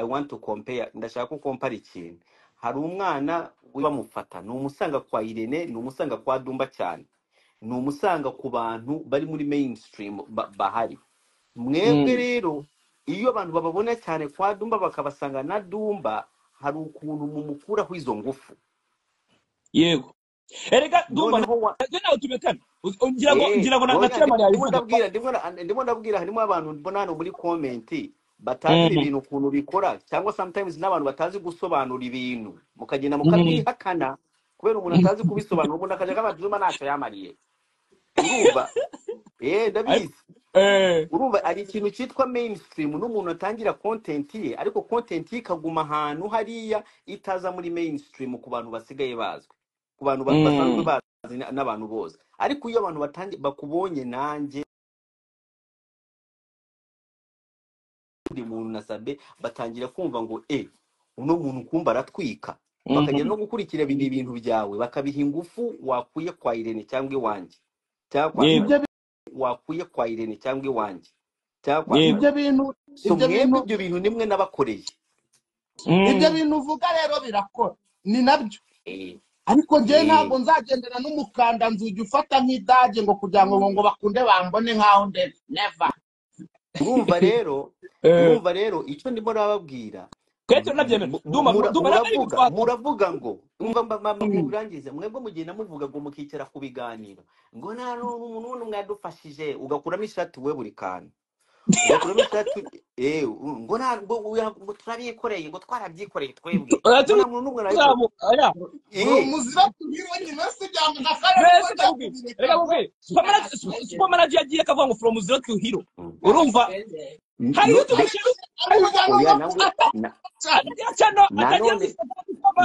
want to compare ndashaka ko compare ikintu hari umwana bamufata ni umusanga kwa Irene ni umusanga kwa Dumba cyane ni umusanga ku bantu bari muri mainstream ba- bahari mwebwe Mm. rero iyo abantu bababona cyane kwa Dumba bakabasanga na Dumba hari ukuntu mumukuraho izo ngufu yego erega dumba noneho wa- ntabwo nawe tubekana Uzi- ngira ngo Eh, ngira ngo na na oya chairman ndimo ndimo yabibona ndabwira ndimo na- ndimo ndabwira harimo abantu mbona hano muri komenti batazi ibi Mhm, bintu ukuntu bikora cyangwa sometimes n'abantu batazi gusobanura ibintu mukagenda mhm. mukabyihakana kubera umuntu atazi kubisobanura umuntu akajya akabaza uba ntacyo yamariye urumva eh ariko ndabizi eh urumva hari ikintu cyitwa mainstream n'umuntu atangira content ye ariko content ye ikaguma ahantu hariya itaza muri mainstream ku bantu basigaye bazwi ku bantu ba- basanzwe mm. bazi na- n'abantu bose ariko iyo abantu batangi- bakubonye nanjye buri muntu na sabe batangira kumva ngo e uno muntu kumva aratwika bakagenda Mhm. no gukurikira bindi bintu byawe bakabiha ingufu wakuye kwa Irene cyangwa iwanjye cyangwa kwa yego Sabe ibyo bi- wakuye kwa Irene cyangwa iwanjye cyangwa kwa yego Sabe ibyo bintu so ibyo mwebwe bintu ibyo bintu nimwe nabakoreye ibyo Mm. bintu uvuga rero birakora ni nabyo eh ariko njyewe eh ntabwo nzagendera n'umukanda nzugi ufata nk'idage ngo kugira ngo ngo bakunde bambone nk'aho ndeba neva urumva rero eh urumva rero icyo ndimo nababwira kwete nabyemera dumba mu- mura- dumba na nari muravuga bitwata muravuga ngo mwumva mba- mba- mba- mubirangize mwebwe mugenda muvuga ngo mukicara ku biganiro ngo nta n'umuntu n'umwe mwadufashije ugakuramo ishati we buri kantu ugakuramo ishati eh u- ngo nta ngo uya- ngo turabikoreye ngo twarabyikoreye twebwe ngo uraturuka nta muntu n'umwe arabikora uzamu aya uwo eh muzira tubibonye nasi byanga akarere mbese kojya ndakubwira kubireka reka ngo nkubwire ntabwo super manager yagiye akavuga ngo from zero to hero Mm. urumva hari no YouTube ariko channel hari kugira ngo oya ngo nawe atanga na- cyane atagira channel atagira nanone Instagram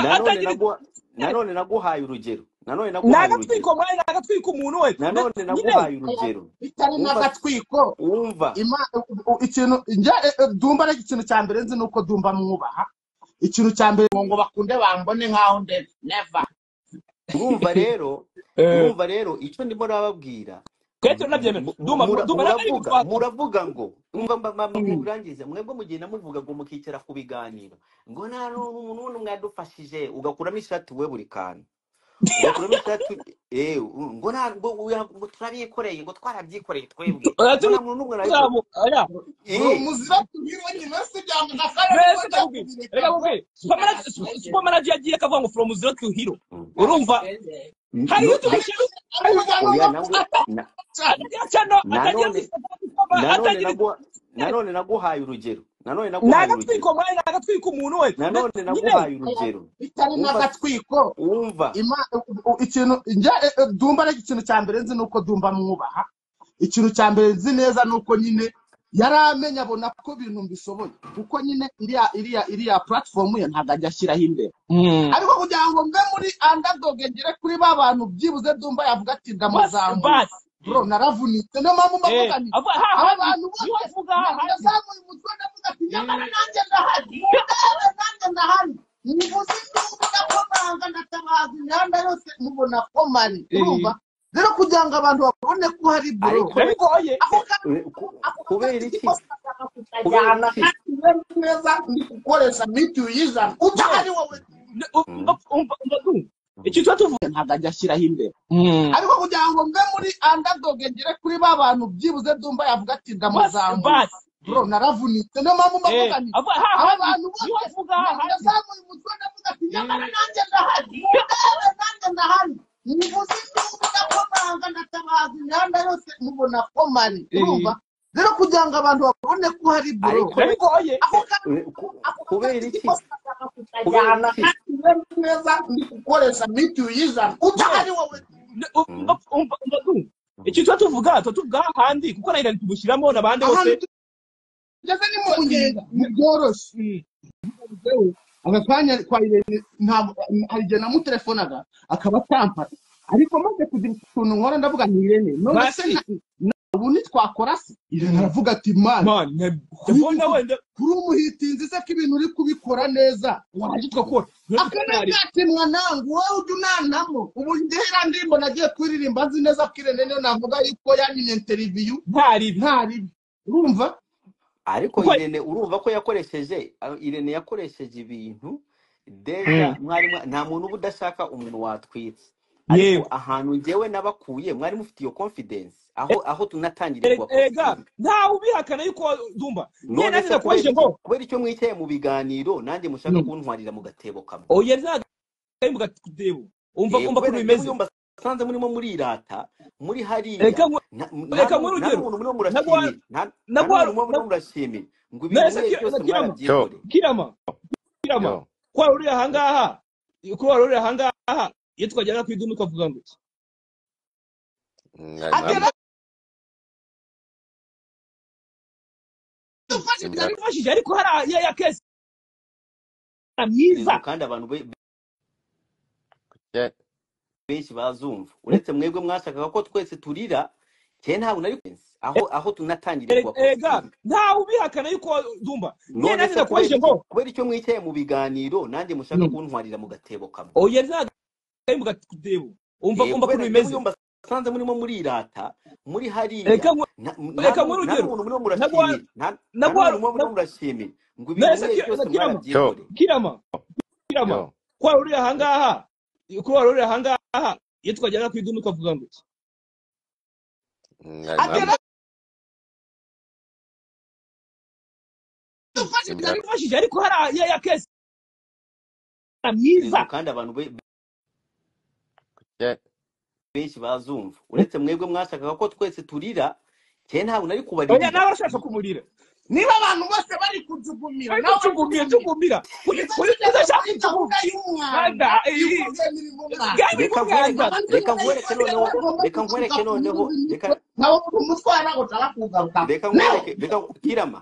nanone atagira naguha nanone naguhaye urugero nanone naguhaye urugero nagatwiko mwari nagatwiko umuntu we na nanone nyine naguhaye aya urugero bitari wumva n'agatwiko wumva Ima- ikintu njya e- e, dumba ariko ikintu cya mbere nzi ni uko dumba mwubaha ikintu cya mbere ngo ngo bakunde bambone nk'aho ndeba neva urumva rero eh urumva rero icyo ndimo nababwira kwete nabyemera dumba mu- mura- dumba na nari muravuga bitwata muravuga ngo mva mba- mba- mba- Mm. mubirangize mwebwe mugenda muvuga ngo mukicara ku biganiro ngo nta n'umuntu n'umwe mwadufashije ugakuramo ishati we buri kantu ugakuramo ishati eh u- ngo nta ngo uya- ngo turabikoreye ngo twarabyikoreye twebwe ngo nta uraturuka muntu n'umwe arabikora uzamu aya uwo eh muzira tubibonye nasi byanga akarere mbese kojya ndakubwira reka kubireka ngo nkubwire super manager super manager yagiye akavuga ngo from zero to hero Mm. urumva hari no YouTube channel kugira ngo oya ngo nawe atanga na cyane atagira channel atagira nanone Instagram nanone atagira naguha nanone naguhaye urugero nanone naguhaye urugero nagatwiko mwari nagatwiko umuntu we na nanone nyine naguhaye aya urugero bitari wumva n'agatwiko wumva Ima- ikintu njya e- e, dumba ariko ikintu cya mbere nzi ni uko dumba mwubaha ikintu cya mbere nzi neza ni uko nyine yari amenye abona ko ibintu mbishoboye kuko nyine iriya iriya iriya platform ye ntabwo ajya ashyiraho imbere Mm. ariko kugira ngo mbe muri underdog ngere kuri ba bantu byibuze dumba yavuga ati basi ndamuzamuye basi bro naravunitse niyo mpamvu mbavuga eh nti ava aha aba handi bantu niwe bose avuga aha na- handi nazamuye umutwe ndavuga ati nyamara Mm. nanjye ndahari mundebe nanjye ndahari nivuze induru ndakomanga ndatabaza imihanda yose mubona ko mari urumva Eh, rero kugira ngo abantu babone ko hari bro ariko urabigoye ako kantu eh, ku- ako kubera kazi iki kose kashaka kubera kukajyana iki kandi rero neza ni ugukoresha mitiyu y'ijana we udahari wowe ne- u- Mm, umva umva umva tu mm. icyo tuba tuvuga ntabwo ajya ashyiraho imbere Mm. ariko kugira ngo mbe muri underdog ngere kuri ba bantu byibuze dumba yavuga ati basi ndamuzamuye basi bro naravunitse niyo mpamvu mbavuga eh nti ava aha aba handi bantu niwe bose avuga aha na- handi nazamuye umutwe ndavuga ati nyamara Mm. nanjye ndahari mundebe nanjye ndahari nivuze induru ndakomanga ndatabaza imihanda yose mubona ko mari urumva Eh, rero kugira ngo abantu babone ko hari bro ariko urabigoye ako kantu eh, ku- ako kubera kazi iki kose kashaka kubera kukajyana iki kandi rero neza ni ugukoresha mitiyu y'ijana we udahari wowe ne- u- Mm, umva umva umva tu mm. icyo tuba tuvuga tuba tuvuga aha handi kuko nayo irani tugushyiramo n'abandi bose ahantu tugeze ni mu nkengero Mm. ntibyoroshye Mm. yewe aka kanya kwa irene ntabwo hari igihe namutelefonaga akaba atampara ariko maze kugira utuntu nkora ndavuga nti irene none se basi na- na- ubu ntitwakora se irene Mm. aravuga ati mani man ne- kuri ndabona wenda kuri umuhitinzi se ko ibintu uri kubikora neza waje tugakora akana katemwa nangu wowe ujya unanamo ubu ndihera ndirimbo nagiye kuririmba nzi neza ko irene niyo navuga yuko yanyimye interiviyu ntaribi ntaribi urumva ariko kuko irene urumva ko yakoresheje ah, irene yakoresheje ibintu deja Mm. mwarimu nta muntu uba udashaka umuntu watwitse ariko yego ahantu njyewe nabakuye mwari mufite iyo confidence aho aho tunatangiriye E- ega kubapositinga ntawe ubihakana yuko dumba nyine none nanjye se kubera nakubajije iki ngo kubera icyo mwicaye mu biganiro nanjye mushaka Mm. kuntwarira mu gatebo kamwe oya ntabwo ari mu gatebo umva Eh, kubera umva ukuntu njyewe bimeze yumva asanze murimo murirata muri hariya reka nku- na- nta reka n'umu- nkore nta urugero n'umuntu murimo naguha murashimira nta nta naguha n'umuntu murimo murashimira ngo ibintu mbese muriye byose kirama yo mwarabyikoreye kirama kirama yo ko waruriye ahangaha ko waruriye ahangaha iyo twageraga ku idumu twavuga ngo Nga- agera namwe mfashije nga- yarifashije ariko hari ya ya kesi myiza ngo kandi abantu be- ye- benshi bazumva uretse mwebwe mwashakaga ko twese turira njyewe ntabwo nari kubizi. aho aho tunatangiriye E- ega kubapositinga ntawe ubihakana yuko dumba nyine none nanjye se kubera nakubajije iki ngo kubera icyo mwicaye mu biganiro nanjye mushaka Mm. kuntwarira mu gatebo kamwe oya ntabwo ari mu gatebo umva Eh, kubera umva ukuntu njyewe bimeze yumva asanze murimo murirata muri hariya reka nku- na- nta reka nkore n'umu- nta urugero n'umuntu murimo naguha murashimira nta nta naguha n'umuntu murimo naguha- murashimira ngo ibintu mbese muriye ki- byose kirama yo mwarabyikoreye kirama kirama yo ko waruriye ahangaha ko waruriye ahangaha iyo twageraga ku idumu twavuga ngo Nga- agera namwe nga- yarifashije ariko hari ya ya kesi ngo myiza kandi abantu be- ye- benshi bazumva uretse mwebwe mwashakaga ko twese turira njyewe ntabwo nari oya kubaririra nawe ashaka kumurira niba abantu bose bari kujugumira ariko nawe uri cugumira kujugumira cugumira iza kugeza tugeze ashaka kuri kuguma gahunda y'umwanda mwanda y'uko rwemerera umwanda gari reka nkwereke nk'umwanda abandi reka nkwereke murayikorera noneho bagomba reka guturuka nkwereke ku nyungu noneho z'imitwe reka nawe uri umutwara ushaka kugarukaho reka nawe nkwereke reka kirama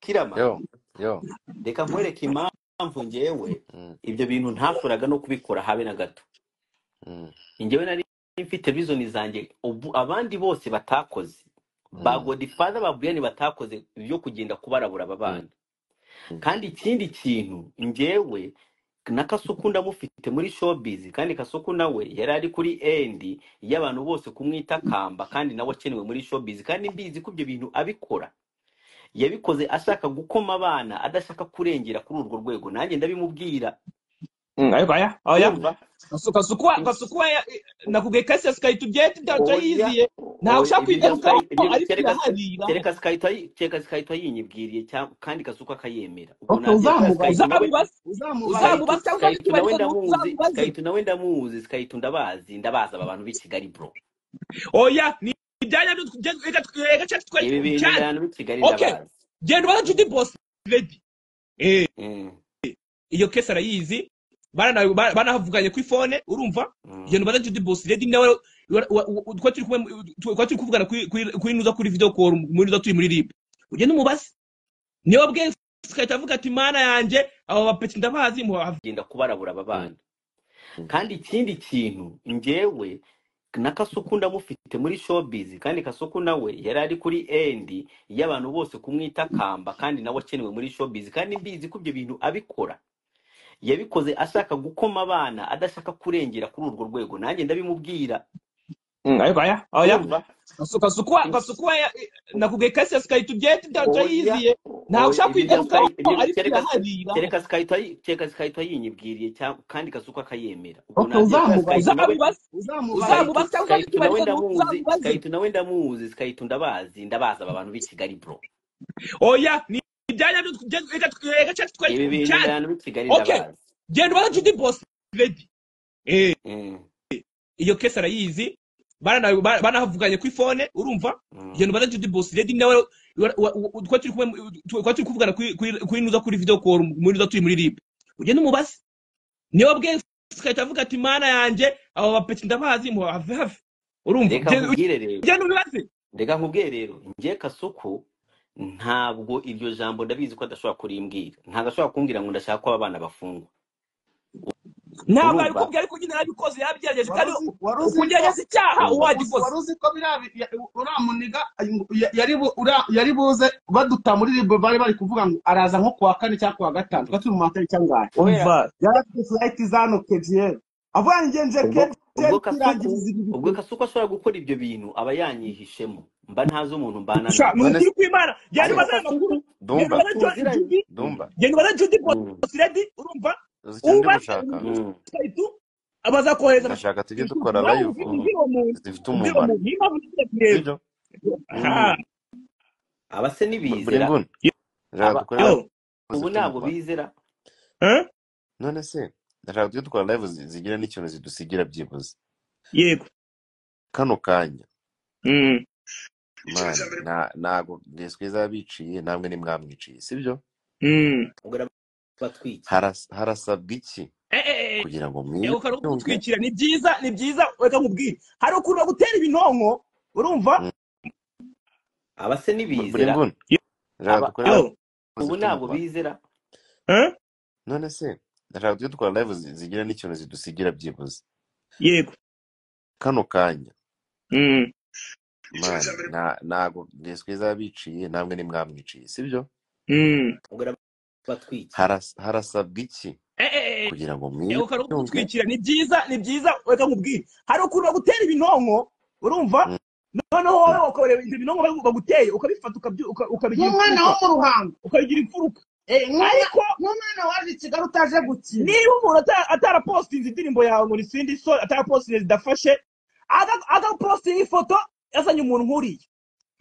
kirama yo yo reka nkwereke impamvu njyewe Mm, ibyo bintu ntashoboraga no kubikora habe na gato mm, njyewe nari mfite vision zanjye ubu abandi bose batakoze ba mm, godfather ba Brian batakoze byo kugenda kubarabura aba mm, bana mm. kandi ikindi kintu njyewe na kasuku ndamufite muri showbiz kandi kasuku nawe yari ari kuri endi y'abantu bose kumwita kamba kandi nawe akenewe muri showbiz kandi mbizi ko ibyo bintu abikora yabikoze ashaka gukoma abana adashaka kurengera kuri urwo rwego nanjye ndabimubwira Mm, ayo baya oya urumva gasukwa gasukwa nakubwiye kasi ya sikayiti ugiye tudaca oya yiziye ntawe oya ushaka ibyo bya kwigaruka sky ibyo ariko kereka iraharira kereka sikayita kereka sikayita yinyibwiriye cyangwa kandi kasuka akayemera ubwo Ok, nagira kubera sikayita uzamubaza nawe uzamubaza uzamubaza sikayita uzamubaza cyangwa sikayita nawe nikibarika ni wowe ndamuzi sikayita nawe ndamuzi uzamubaze sikayita ndabazi ndabazi aba bantu b'i Kigali bro oya ni ibyanya byo tujya- reka tw- reka cyacu twari ibi bintu cyane ndayana b'i Kigali okay ndabazi genda ubaze judy boss lady eh Mm, iyo kesi arayizi barana banavuganye ku ifone urumva mm, genda ubaze judy boss lady nawe wa- wa- wa- twa turi kumwe twa turi kuvugana kuri kuri kuri inuza kuri video call muri inuza turi muri rib ugenda umubaze niwe bwe sikahita avuga ati mana yanjye aba bapeti ndabazi muhava genda kubarabura aba Mm, bana mm, kandi ikindi kintu njyewe na kasuku ndamufite muri showbiz kandi kasuku nawe yari ari kuri endi y'abantu bose kumwita kamba kandi nawe akenewe muri showbiz kandi mbizi ko ibyo bintu abikora yabikoze ashaka gukoma abana adashaka kurengera kuri urwo rwego nanjye ndabimubwira Mm, ayo baya oya urumva gasukwa gasukwa nakubwiye kasi ya sikayiti ugiye tudaca oya yiziye ntawe oya ushaka ibyo bya sky ibyo kwigarukaho ariko kereka iraharira kereka sikayita kereka sikayita yinyibwiriye cyangwa kandi kasuku akayemera ubwo ok nagira kubera uzamubaza sikayita nawe uzamubaza sikaitu uzamubaza cyangwa uzamubaza uzajya sikaitu nawe ukibarika ni wowe ndamuzi uzamubaze sikaitu nawe ndamuzi sikaitu ndabazi ndabazi aba bantu b'i kigali bro oya ni ibyanya byo tujya- reka tw- reka cyacu twari ibi bintu cyane ndayana b'i kigali okay ndabazi genda ubaze judy boss lady eh Mm, iyo kesi arayizi barana banavuganye ku ifone urumva mm, genda ubaze judy boss lady nawe wa- wa- wa- twa turi kumwe twa turi kuvugana kuri kuri kuri inuza kuri video call muri inuza turi muri rib ugenda umubaze niwe bwe sikahita avuga ati mana yanjye aba bapeti ndabazi muhave have urumva reka nkubwire rero ugenda ubibaze reka nkubwire rero njye kasuku ntabwo iryo jambo ndabizi ko adashobora kurimbwira ntabwo ashobora kumbwira ngo ndashaka ko aba bana bafungwa ntabwo urumva abikubwiye ariko nyine yarabikoze yarabigerageje wari kandi uzi wari uzi ko ukugerageza icyaha Mm, uwagikoze wari uzi ko biriya bi- ya- uramuniga ya- yari bu- ura- yari buze baduta muri ribu bari bari kuvuga ngo araza nko kuwa kane cyangwa kuwa gatanu twari turi mu matariki angahe kubera umva yari afite furayiti za nokediyeri avuga ngo ngenje ubwo ubwo kasuku kirangiriza ibi ubwo bikorwa kasuku ashobora gukora ibyo bintu aba yanyihishemo mba ntazi umuntu mbanana sha mu none ukuri kw'imana genda ariko ubazane kasuku amakuru genda ubazane dumba jo- tuziranye judy dumba genda ubazane judy Mm, posiredi urumva uzi icyo ndi ubaze gushaka mm, urugero bazakohereza ndashaka tujye dukora nawe live ubwire ubu ubwire uwo muntu zifite ubwire uwo umumaro muntu niyo mpamvu ngiye kureba sibyo aha mm. aba se Bu- buri ntibizera nguni yo ndashaka aba yo dukore live ubu zifite ntabwo umumaro bizera eh? none se ndashaka tujye dukora live zi- zigira n'ikintu zidusigira byibuze yego kano kanya Mm. mana nta- ntago ntizwiza biciye namwe ntimwamwiciye sibyo Mm. ubwo batwikiye Haras- harasabwa iki Eh, eh, eh, kugira ngo eh, ukareka mwiyunge kugutwikira ni byiza ni byiza reka nkubwire hari ukuntu bagutera ibinonko urumva Mm. aba se Bu- buri ntibizera nguni Yo, ndashaka aba dukore yo live ubu zifite ntabwo umumaro bizera eh? none se ndashaka tujye dukora live zi- zigira n'ikintu zidusigira byibuze yego kano kanya Mm. mana nta- ntago ntizwiza biciye namwe ntimwamwiciye sibyo Mm. ubwo batwikiye Haras- harasabwa iki Eh, eh, eh, eh, kugira ngo eh, ukareka mwiyunge kugutwikira ni byiza ni byiza reka nkubwire hari ukuntu bagutera ibinonko urumva Mm, noneho mm. wowe ukareba ibyo binonko bagu- baguteye ukabifata ukabyi- uka- ukabigira nk'umwana imfuruka wo mu ruhango ukabigira imfuruka Eh, nk'umwa- ariko nk'umwana waje i kigali utaje gukina niba umuntu ata- atarapostinze indirimbo yawe ngo nisindi so atarapostinze zidafashe aga- agapostinga ifoto yazanye umuntu nk'uriya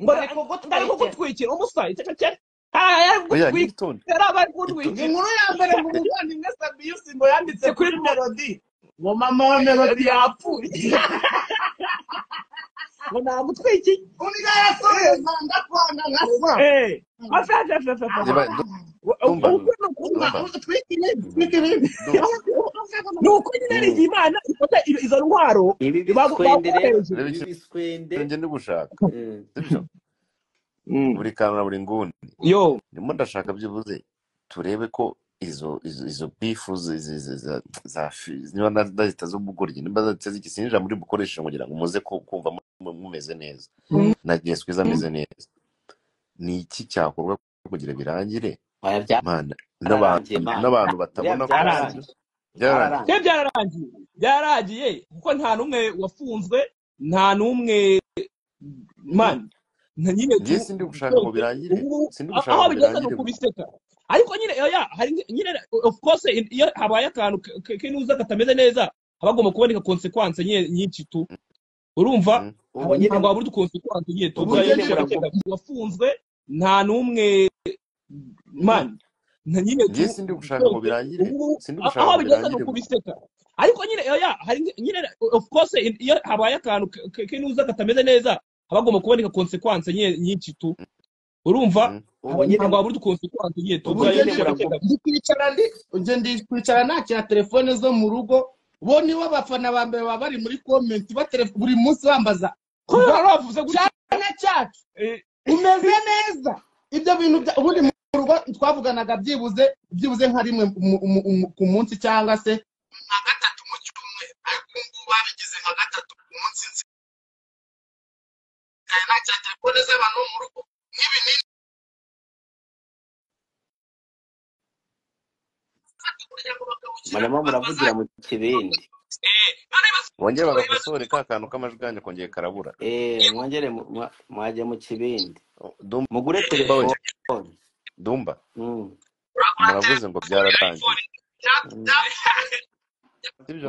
ngo bari ari kugutwikira kugutwikira umusaya icyo cyari ari kugutwikira oya n'igitonda yari ari Ito- kugutwikira inkuru ya mbere mu eh, muvandimwe sabiyusi ngo yanditse si kuri kuri mo melodi ngo mama wa melodi yapfuye ngo namutwikiye undi yasohoza ndakwana nkasa eee afashe afashe afashe reba du- dumba mm, ukuri ni ukuri umva dumba utwikire mm, utwikire dumba ni uko nyine ari mm. imana ifata i- izo ntwaro ibi bagu- biswende rero baguhereje reba ibi ikintu biswende ngende gushaka mm, sibyo Mm. buri kantu na buri nguni yo ndimo ndashaka byibuze turebe ko izo izo izo bifu zi- zi- zi- za za fi- niba nda- ndazita z'ubugoryi nimba ndazita z'iki sinjira muri bukoreshe kugira ngo muze ku- kumva mu- mu- mumeze neza Mm. na yesu ameze neza ni iki cyakorwa kugira birangire oya bya- mana n'abantu byararangiye mana n'abantu biriya batabona ko ararangiye sibyo byararangiye byararangiye se byararangiye byararangiye byararangiye kuko nta n'umwe wafunzwe nta n'umwe mani nta nyine tu ngiye sindi gushaka ngo byose birangire ubu sindi a- gushaka aho ngo bigeze ni birangire ukubiseka ariko nyine oya hari nge- nyine of course in- iyo habaye akantu k- k- k'inuza katameze neza haba hagomba kuboneka konsekwanse nyine nyinshi tu urumva Mhm. ubu haba nyine ntabwo habura konsekwanse nyine tu ubwo bwayo nyine ndashaka muravuga cyega wafunzwe nta n'umwe mani nta nyine ngiye tu sindi gushaka ngo byose birangire ubu sindi a- gushaka aho ngo bigeze ni birangire bro ukubiseka ariko nyine oya hari nge- nyine of course in- iyo habaye akantu k- k- k'inuza katameze neza haba hagomba kuboneka konsekwanse nyine nyinshi tu urumva Mhm. ubu haba nyine ntabwo habura konsekwanse nyine tu ubwo bwayo ubujye nyine ndashaka cyega muravuga ndi kwicara ndi njye ndi kwicara nakira telefone zo mu rugo bo nibo bafana ba mbere baba bari muri komenti batere- buri munsi bambaza ko ngo hari abavuze gutya cyana cyacu eh, umeze neza ibyo bintu bya- ubundi mu rugo twavuganaga byibuze byibuze nka rimwe mu- mu- mu- ku munsi cyangwa se nka gatatu mu cyumweru ariko ubu ngubu babigize nka gatatu ku munsi nsigaye nakira telefone z'abantu bo mu rugo nk'ibinini kugira ngo bakabukira murimo muravugira mu kibindi wongere bazajya bagakosore ka kantu k'amajwi kongeye karabura eh mwongere mu- mwa- mwajya mu kibindi Oh, dumba mugure we telefone dumba Mm, uragura muravuze ngo telefone ya byararangiye iphone bya- mm, bya- sibyo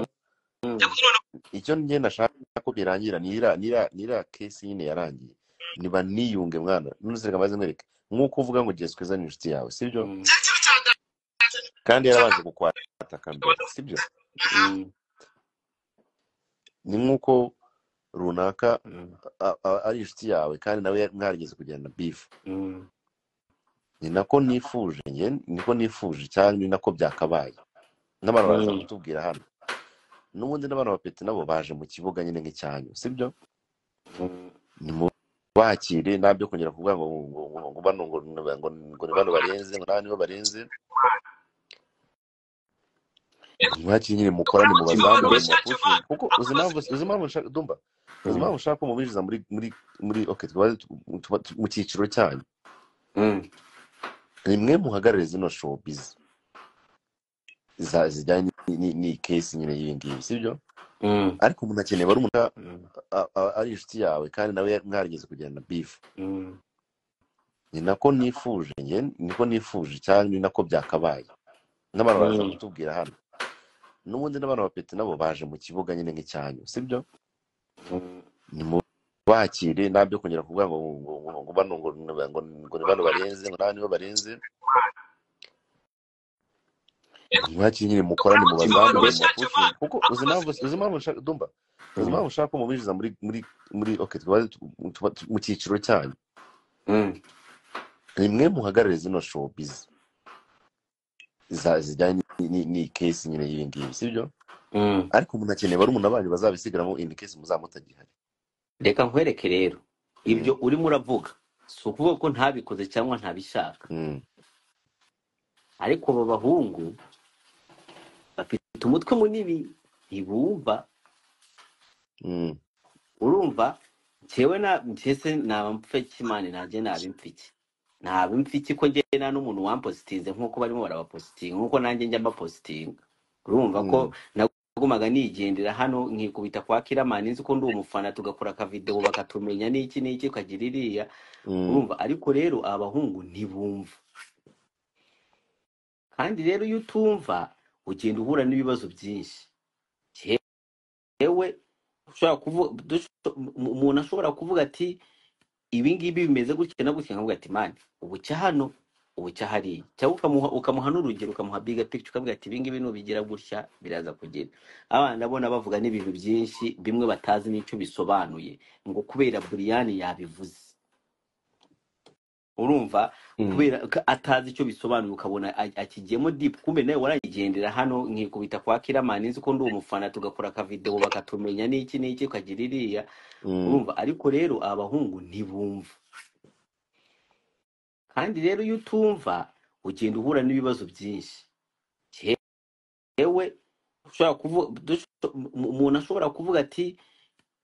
mm. bya- none icyo njye ndashaka ko birangira nira nira nira kesi nyine yarangiye niba niyunge mwana none se reka maze nkwereke nk'uko uvuga ngo gihe twiza ni inshuti yawe sibyo Mm, cya kintu cya mbere kandi nshaka yarabanje kukwataka mbere sibyo aha mm, ni nk'uko runaka mm, a- a- ari inshuti yawe kandi nawe yari- mwarigeze kugirana bifu mm, ni nako nifuje njye niko nifuje cyangwa ni nako byakabaye n'abantu baraza mm. kutubwira hano n'ubundi n'abantu bapeti nabo baje mu kibuga nyine nk'icyanyu sibyo Mm, nimubakire nta byo kongera kuvuga ngo ngo ngo ngo bano ngo ngo ngo ngo ni bano barenze ngo nta nibo barenze mwakire nyine mukorane mubazamure mubapushe kuko uzi impamvu uzi impamvu nshaka dumba uzi mm, impamvu nshaka ko mubinjiza muri muri muri okay tuba tuba mu cyiciro cyanyu mm. ni mwe muhagarare zino showbiz za zijyanye ni ni ni case nyine y'iyi ngiyi sibyo Mm, ariko umuntu akeneye wari umuntu a- mm, a- a- ari inshuti yawe kandi nawe mwarigeze kugirana bifu mm, ni nako nifuje njye niko nifuje cyangwa ni nako byakabaye n'abantu baraza mm, kutubwira hano n'ubundi n'abantu bapeti nabo baje mu kibuga nyine nk'icyanyu sibyo mm. nimubakire nta byo kongera kuvuga ngo ngo ngo ngo bano ngo ngo ngo ngo ni bano barenze ngo nawe nibo barenze mwakire nyine mukorane mubazamure mubapushinge kuko uzi impamvu uzi impamvu nshaka dumba uzi Mm, impamvu nshaka ko mubinjiza muri muri muri okay twari mu cyiciro cyanyu mm, ni mwe muhagarare zino showbiz za- zijyanye ni ni case nyine y'ibi ngibi sibyo mm. ariko umuntu akeneye barumuna banyu bazabisigaramo in case muzaba mutagihari reka nkwereke rero Mm, ibyo urimo uravuga si ukuvuga ko ntabikoze cyangwa ntabishaka mm, ariko aba bahungu bafite umutwe munini ntibumva mm, urumva njyewe na mbese naba mfite imana nanjye naba imfike naba imfike ko njyewe nta n'umuntu wampositinze nk'uko barimo barabapositinga nk'uko nanjye njya mbapositinga urumva ko mm, nagumaga nigendera hano nkikubita kwa kiramani nzi ko ndi umufana tugakora akavidewo bakatumenya n'iki n'iki ukagira iriya mm, urumva ariko rero abahungu ntibumva kandi rero iyo utumva ugenda uhura n'ibibazo byinshi yewe ushobora kuvuga dusho- mu- umuntu ashobora kuvuga ati ibi ngibi bimeze gutya na gutya nkavuga ati mani ubu cya hano ubu cya hariya cyangwa ukamuha ukamuha n'urugero ukamuha biga picture ukavuga ati ibi ngibi nubigira gutya biraza kugera abana ndabona bavuga n'ibintu byinshi bimwe batazi n'icyo bisobanuye ngo kubera buriyani yabivuze urumva mm. kubera ko atazi icyo bisobanuye ukabona a- akigiyemo deep kumbe nawe warayigendera hano nkikubita kwa kiramani nzi ko ndi umufana tugakora akavidewo bakatumenya n'iki n'iki ukagira iriya Mm, urumva ariko rero abahungu ntibumva kandi rero iyo utumva ugenda uhura n'ibibazo byinshi yewe ushobora kuvuga dusho- mu- umuntu ashobora kuvuga ati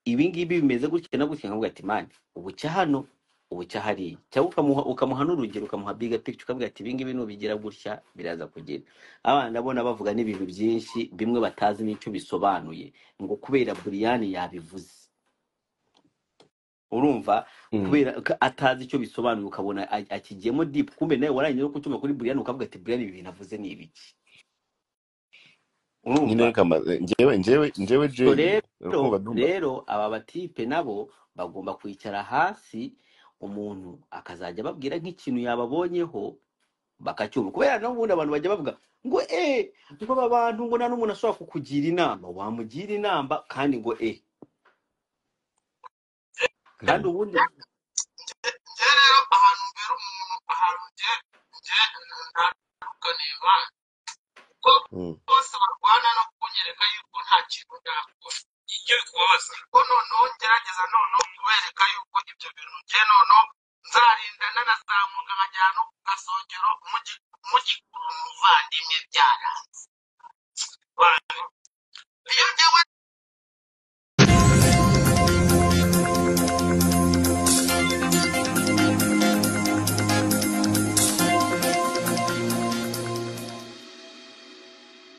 ibi ngibi bimeze gutya na gutya nkavuga ati mani ubu cya hano ubu cya hariya cyangwa ukamuha ukamuha n'urugero ukamuha biga picture ukavuga ati ibi ngibi nubigira gutya biraza kugera abana ndabona bavuga n'ibintu byinshi bimwe batazi n'icyo bisobanuye ngo kubera buriyani yabivuze urumva mm, kubera ko atazi icyo bisobanuye ukabona a- akigiyemo deep kumbe nawe warangije no kucyuma kuri buriyani ukavuga ati buriyani ibi bintu avuze ni ibiki nyine urumva reka mbaze njyewe njyewe njyewe so jay rero urakumva ndumva rero aba batipe nabo bagomba kwicara hasi umuntu akazajya ababwira nk'ikintu yababonyeho bakacyumva kubera n'ubundi abantu bajya bavuga ngo eh ngo aba bantu ngo nta n'umuntu ashobora kukugira inama wamugira inama kandi ngo eh kandi Mm, ubundi njye rero ahantu mbera umuntu ahantu njye njye ntabwo niba ko mm, bose barwana no kunyereka yuko nta kintu nakora ibyo bikubabaza ko noneho ngerageza noneho kubereka yuko ibyo bintu njye noneho nzarindana na saa nkajyana no ku gasongero